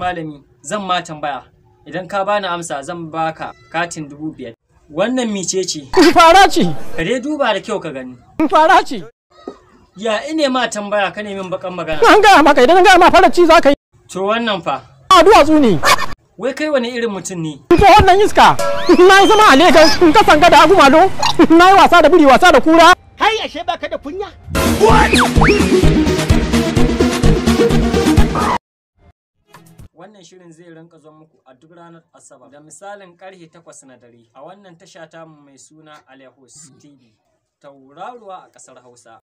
malami zan ma tambaya idan ka bani amsa zan baka katin dubu biyar wannan mice ce Fara ce, ka dai duba da kyau ka gani fara ce. ya ine ma tambaya ka nemi bakan magana An gaya maka idan an gaya ma fara ci za ka yi. to wannan fa A duwatsu ne. wai kai wani irin mutum ne Ko wannan iska. Na yi zama a Legas, in ka sanga da agu malo. Na yi wasa da biri wasa da kura. Hai ashe baka da kunya. wannan shirin zai rinka zo muku a duk ranar asabar da misalin karfe 8 na dare a wannan tasha tamu mai suna alehos tv tauraruwa a kasar hausa